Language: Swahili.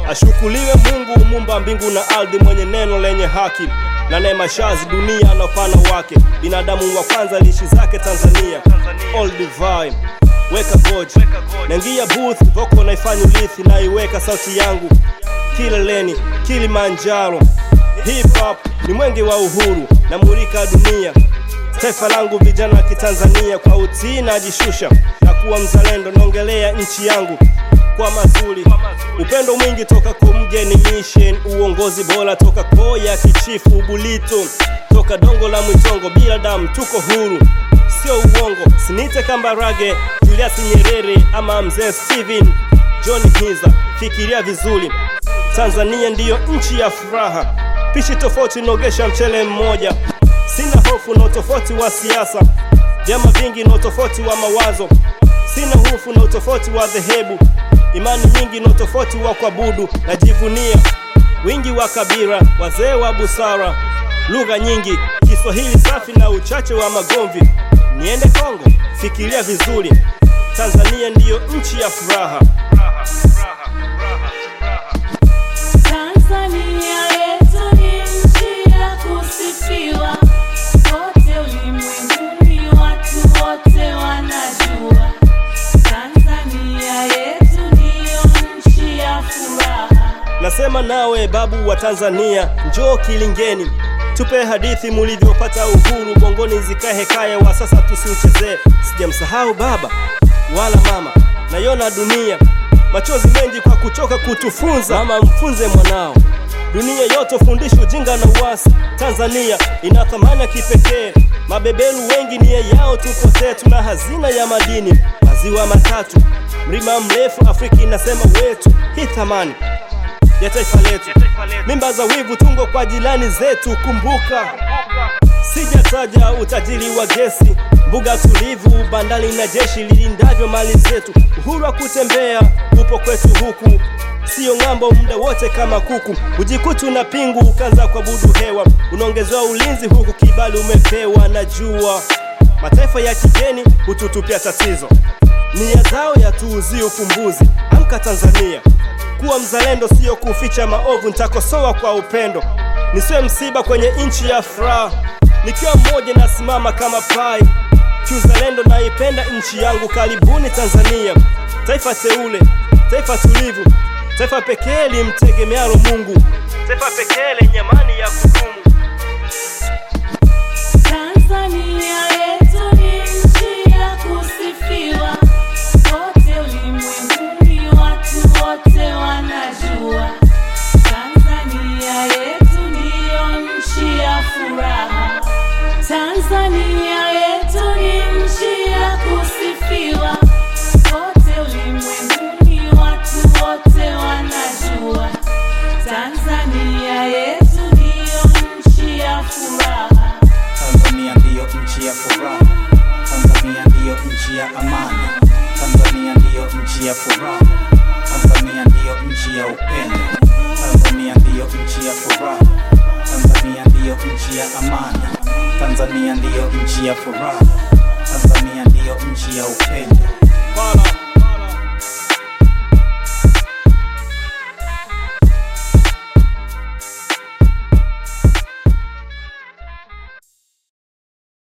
Ashukuliwe Mungu mumba mbingu na ardhi, mwenye neno lenye haki na neema shazi dunia na upana wake. Binadamu wa kwanza lishi zake Tanzania, all divine weka goji naingia booth voko naifanya ulithi naiweka sauti yangu kileleni Kilimanjaro. Hip hop ni mwenge wa uhuru na murika dunia. Taifa langu vijana wa Kitanzania, kwa utii najishusha na kuwa mzalendo, naongelea nchi yangu kwa mazuri, upendo mwingi toka kwa mgeni mission, uongozi bora toka koya kichifu Bulito, toka dongo la Mwitongo, bila damu tuko huru, sio uongo. Sinite Kambarage, Julius Nyerere ama mzee Steven John Hiza, fikiria vizuri, Tanzania ndiyo nchi ya furaha, pishi tofauti nogesha mchele mmoja. Sina hofu na utofauti wa siasa, vyama vingi na utofauti wa mawazo. Sina hofu na utofauti wa dhehebu, imani nyingi na utofauti wa kuabudu. Najivunia wingi wa kabila, wazee wa busara, lugha nyingi, Kiswahili safi na uchache wa magomvi. Niende Kongo, fikiria vizuri, Tanzania ndiyo nchi ya furaha. Tanzania yetu ni nchi ya kusifiwa, kote ulimwenguni watu wote wanajua. Tanzania yetu ndiyo nchi ya furaha. Nasema nawe babu wa Tanzania, njoo kilingeni, tupe hadithi mulivyopata uhuru, bongoni zikae hekaya wa sasa tusiuchezee. Sijamsahau baba wala mama, nayona dunia machozi mengi kwa kuchoka kutufunza. Mama, mfunze mwanao, dunia yote fundisha ujinga na uasi. Tanzania ina thamani ya kipekee, mabeberu wengi nia yao tupotee. Tuna hazina ya madini, maziwa matatu, mlima mrefu, Afrika inasema wetu. Hii thamani ya taifa letu, mimba za wivu tungo kwa jirani zetu. Kumbuka sijataja utajiri wa gesi, mbuga tulivu, bandari na jeshi lilindavyo mali zetu. Uhuru wa kutembea upo kwetu huku, siyo ng'ambo muda wote kama kuku. Ujikutu na pingu ukaanza kuabudu hewa, unaongezewa ulinzi huku kibali umepewa. Najua mataifa ya kigeni hututupia tatizo, nia zao yatuuzie ufumbuzi. Amka Tanzania, kuwa mzalendo, siyo kuficha maovu. Nitakosoa kwa upendo, nisiwe msiba kwenye nchi ya furaha. Nikiwa mmoja nasimama kama pai kiuzalendo, naipenda nchi yangu. Karibuni Tanzania, taifa teule, taifa tulivu, taifa pekee limtegemealo Mungu, taifa pekee lenye amani ya kudumu. Tanzania yetu ni nchi ya kusifiwa, kote ulimwenguni watu wote wanajua. Tanzania yetu ndiyo nchi ya furaha. Tanzania yetu ni nchi ya kusifiwa, kote ulimwenguni watu wote wanajua. Tanzania yetu ndiyo nchi ya furaha. Tanzania ndiyo nchi ya furaha. Tanzania ndiyo nchi ya amani. Tanzania ndiyo nchi ya furaha. Tanzania ndiyo nchi ya upendo. Tanzania ndiyo nchi ya furaha. Tanzania ndiyo nchi ya amani. Tanzania ndiyo nchi ya furaha. Tanzania ndiyo nchi ya upendo. Bala